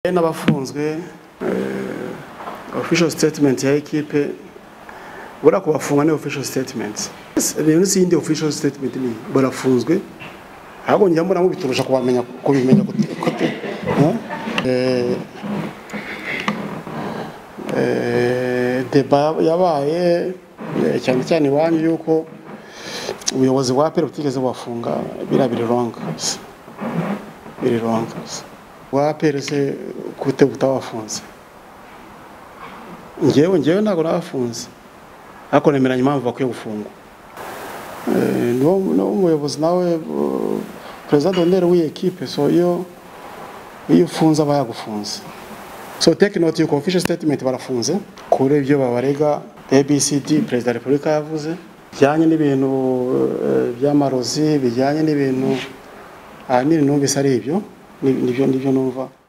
be n'abafunzwe official statement ya ekipe buriya kubafunga ni official statement munsi y'indi official statement ni barafunzwe ahubwo njya mbona mubiturusha kubamenya kubimenya kote deba yabaye eh, cyane cyane iwanyu yuko ubuyobozi bwa pere butigeze bubafunga biriya biri ronga biri ronga wa pere se kute butabafunze ngewe ngewe ntabwo nabafunze ariko nemeranya impamvu bakwiye gufungwa Eh, niwo niwo muyobozi nawe eh, perezida donneri w'iyi ekipe so iyo iyo ufunze aba yagufunze so take note yuko official statement barafunze kuri ibyo babarega abcd perezida wa repubulika yavuze bijyanye n'ibintu eh, by'amarozi bijyanye n'ibintu ahanini numvise ari ibyo ni- nibyo nibyo numva